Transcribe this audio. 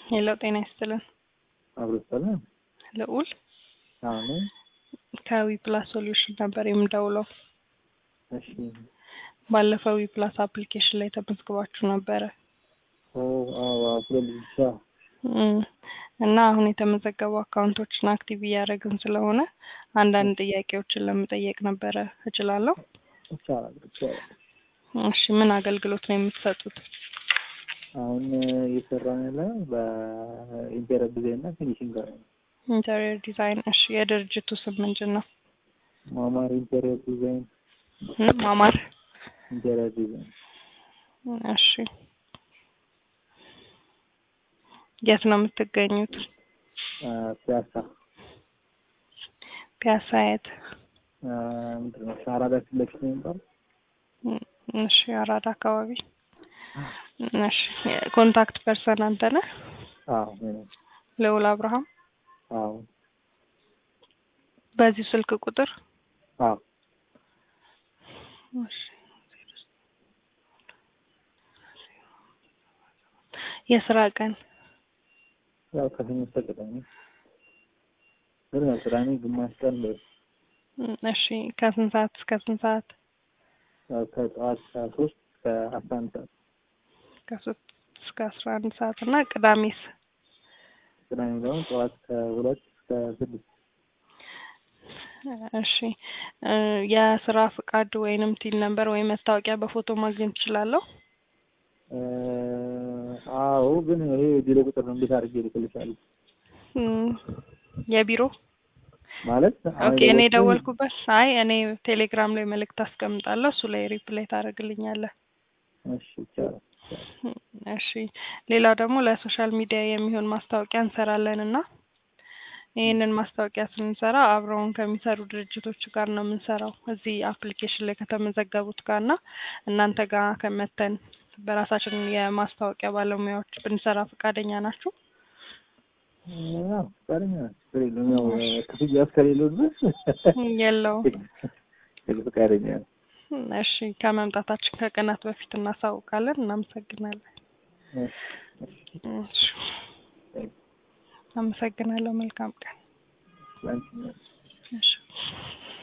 ሄሎ ጤና ይስጥልን። አብሮ ሰላም ልዑል አሁን ከዊ ፕላስ ሶሉሽን ነበር የምደውለው። እሺ ባለፈው ዊ ፕላስ አፕሊኬሽን ላይ ተመዝግባችሁ ነበረ ኦ አዎ አፍሮ ብቻ እም፣ እና አሁን የተመዘገቡ አካውንቶችን አክቲቭ እያደረግን ስለሆነ አንዳንድ ጥያቄዎችን ለመጠየቅ ነበረ። እችላለሁ? ይቻላል ይቻላል። እሺ ምን አገልግሎት ነው የምትሰጡት? አሁን እየሰራን ያለ በኢንቴሪየር ዲዛይን እና ፊኒሽንግ ጋር ነው። ኢንተሪየር ዲዛይን። እሺ የድርጅቱ ስም ምንድን ነው? ማማር ኢንቴሪየር ዲዛይን እም፣ ማማር። ኢንቴሪየር ዲዛይን እሺ የት ነው የምትገኙት? አ፣ ፒያሳ ፒያሳ የት? አ፣ ምንድን ነው አራዳ ፊት ለፊት ነው የሚባለው። እም፣ እሺ አራዳ አካባቢ። እሺ ኮንታክት ፐርሰን አንተ ነህ? አዎ እኔ ነኝ። ልዑል አብርሃም። አዎ በዚህ ስልክ ቁጥር አዎ እሺ። የስራ ቀን ያው ከሰኞ እስከ ቅዳሜ ግን ያው ቅዳሜ ግማሽ ቀን ነው። እም፣ እሺ ከስንት ሰዓት እስከ ስንት ሰዓት? ያው ከጠዋት ሶስት እስከ አስራ አንድ ሰዓት ከሶስት እስከ አስራ አንድ ሰዓት እና ቅዳሜስ? ቅዳሜ ደግሞ ጠዋት ከሁለት እስከ ስድስት እሺ እ የስራ ፍቃድ ወይንም ቲን ነምበር ወይም መታወቂያ በፎቶ ማግኘት እችላለሁ? እ፣ አዎ ግን ይሄ ቢሮ ቁጥር ነው። እንዴት አድርጌ ልክልሻለሁ? እም፣ የቢሮ ማለት ኦኬ። እኔ የደወልኩበት አይ እኔ ቴሌግራም ላይ መልእክት አስቀምጣለሁ እሱ ላይ ሪፕላይ ታደርግልኛለህ። እሺ ይቻላል። እሺ ሌላው ደግሞ ለሶሻል ሚዲያ የሚሆን ማስታወቂያ እንሰራለን እና ይህንን ማስታወቂያ ስንሰራ አብረውን ከሚሰሩ ድርጅቶች ጋር ነው የምንሰራው እዚህ አፕሊኬሽን ላይ ከተመዘገቡት ጋር እና እናንተ ጋር ከመተን በራሳችን የማስታወቂያ ባለሙያዎች ብንሰራ ፈቃደኛ ናችሁ? ያው ፈቃደኛ ነን። ችግር የለውም። ያው ክፍያ እስከሌለው ድረስ የለውም። ፈቃደኛ ነን። እሺ ከመምጣታችን ከቀናት በፊት እናሳውቃለን። እናመሰግናለን። እሺ፣ እሺ። እሺ አመሰግናለሁ። መልካም ቀን። ላንቺም እሺ